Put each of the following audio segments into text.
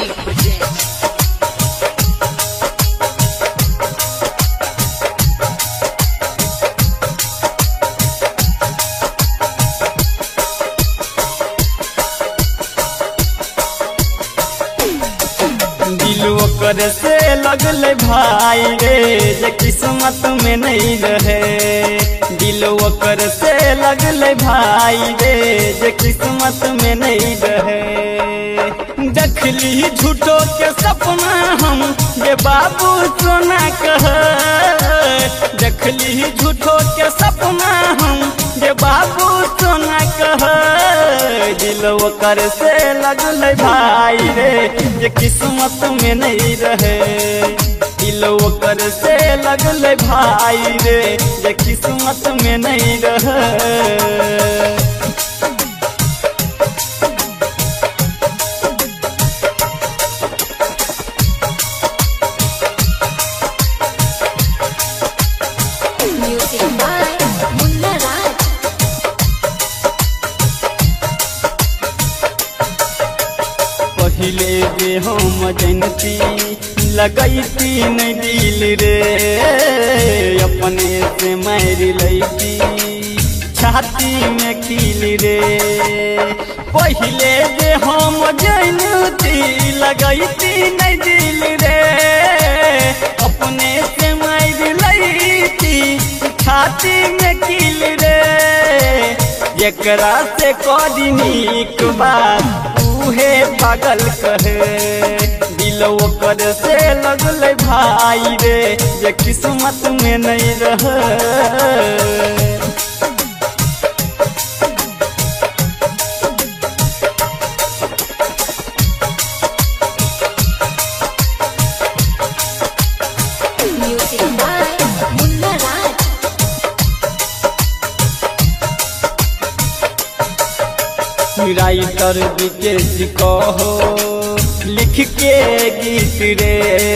Music presents. दिल ओकर से लगल भाई रे जे किस्मत में नहीं रहे दिल ओकर से लगल भाई रे जे किस्मत में नहीं रहे देखली झूठो के सपना हम जे बाबू सोना कह देखली झूठो के सपना हम जे बाबू सोना कह दिल ओकर से लगल भाई रे जे किस्मत में नहीं रहे दिल ओकर से लगल भाई रे जे किस्मत में नहीं रहे Music by Munna Raj. पहिले जे हम जनती लगैती नहीं दिल रे अपने से मार लैती छाती में खिल रे पहिले जे हम जनती लगैती नहीं दिल रे अपने से मार लैती छाती में खिल रे एकरा से करी नीक बात उहे पागल कहे दिल ओकर से लगल भाई रे जे किस्मत में नहीं रहे Music by Munna Raj. Writer Vikesh कहो लिख के गीत रे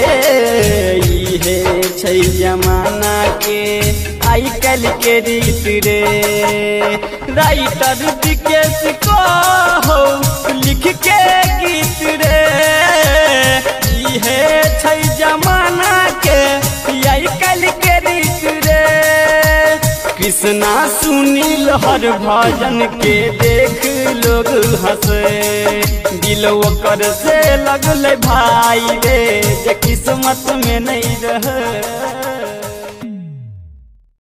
इहे छै जमाना के आई कल के रीत रे राइटर विकेश कहो लिख के गीत रे इहे छै जमाना के आई कल के रीत रे कृष्णा सुनील हर भजन के देख लोग हंसे दिल ओकर से लगल भाई रे जे किस्मत में नहीं रहे